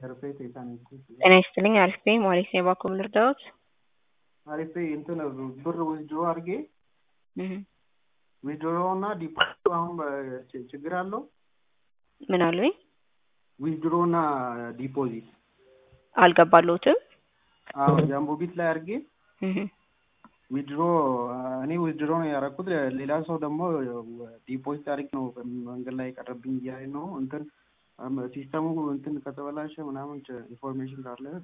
ጤና ይስጥልኝ አሪፍ ነኝ ማለት ነው የባኮም ልርዳዎት አሪፍ እንትን ብር ዊዝድሮ አድርጌ ዊዝድሮ እና ዲፖዚቱ አሁን ችግር አለው ምን አሉኝ ዊዝድሮ እና ዲፖዚት አልገባለሁትም አዎ ጃምቦ ቢት ላይ አድርጌ ዊድሮ እኔ ዊድሮ ነው ያደረኩት። ሌላ ሰው ደግሞ ዲፖዚት አድርግ ነው መንገድ ላይ የቀረብኝ እያለ ነው። እንትን ሲስተሙ እንትን ከተበላሸ ምናምን ኢንፎርሜሽን ካለ